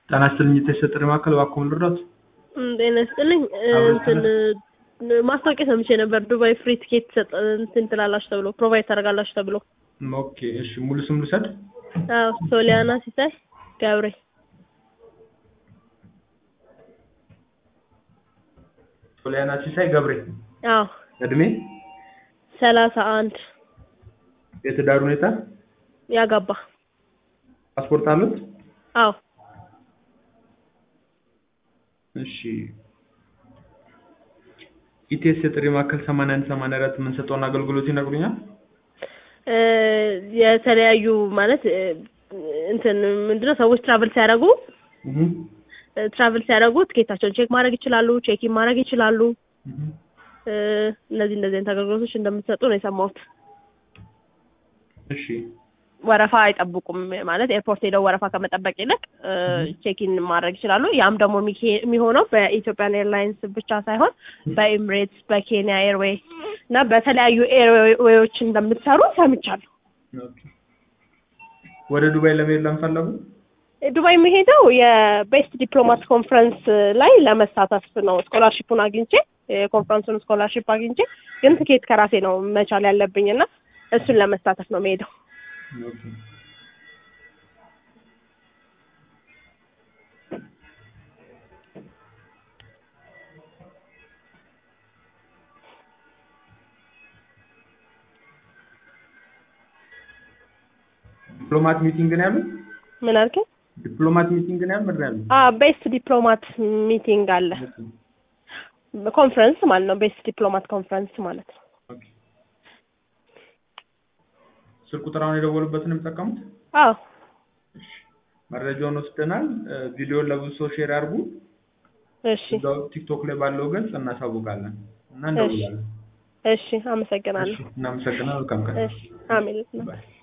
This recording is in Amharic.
ጤና ይስጥልኝ የተሰጠኝ ማዕከል እባክዎ ምን ልርዳዎት? ጤና ይስጥልኝ እንትን ማስታወቂያ ሰምቼ ነበር ዱባይ ፍሪ ቲኬት ሰጥ እንትን ትላላችሁ ተብሎ ፕሮቫይድ ታደርጋላችሁ ተብሎ ኦኬ እሺ ሙሉ ስም ልውሰድ? አዎ ሶሊያና ሲሳይ ገብሬ ሶሊያና ሲሳይ ገብሬ አዎ እድሜ ሰላሳ አንድ የትዳር ሁኔታ ያጋባ ፓስፖርት አሉት? አዎ እሺ ኢቲኤስ የጥሪ ማዕከል 81 84 የምንሰጠውን አገልግሎት ይነግሩኛል? እ የተለያዩ ማለት እ እንትን ምንድነው ሰዎች ትራቭል ሲያደርጉ እህ ትራቭል ሲያደርጉ ትኬታቸውን ቼክ ማድረግ ይችላሉ፣ ቼኪን ማድረግ ይችላሉ። እህ እ እነዚህ እንደዚህ አይነት አገልግሎቶች እንደምትሰጡ ነው የሰማሁት። እሺ ወረፋ አይጠብቁም ማለት ኤርፖርት ሄደው ወረፋ ከመጠበቅ ይልቅ እ ቼኪን ማድረግ ይችላሉ። ያም ደግሞ የሚኬ- የሚሆነው በኢትዮጵያን ኤርላይንስ ብቻ ሳይሆን በኤምሬትስ፣ በኬንያ ኤርዌይ እና በተለያዩ ኤርዌዮች እንደምትሰሩ ሰምቻለሁ። ኦኬ ወደ ዱባይ ለመሄድ ለምፈለጉ ዱባይ የሚሄደው የቤስት ዲፕሎማት ኮንፈረንስ ላይ ለመሳተፍ ነው። ስኮላርሺፑን አግኝቼ የኮንፈረንሱን ስኮላርሺፕ አግኝቼ ግን ትኬት ከራሴ ነው መቻል ያለብኝ እና እሱን ለመሳተፍ ነው የምሄደው። ኦኬ ዲፕሎማት ሚቲንግ ነው ያሉት? ምን አልከኝ? ዲፕሎማት ሚቲንግ ነው ያሉት? ምንድን ነው ያሉት? አ ቤስት ዲፕሎማት ሚቲንግ አለ ኮንፈረንስ ማለት ነው። ቤስት ዲፕሎማት ኮንፈረንስ ማለት ነው። ኦኬ ስልክ ቁጥር አሁን የደወሉበትን የሚጠቀሙት? አዎ መረጃውን ወስደናል። እ ቪዲዮውን ለብዙ ሰው ሼር ያድርጉ። እሺ እዛው ቲክቶክ ላይ ባለው ገጽ እናሳውቃለን እና እንደውላለን። እሺ አመሰግናለሁ። እሺ እናመሰግናለን። መልካም ቀን። እሺ አሜን። ባይ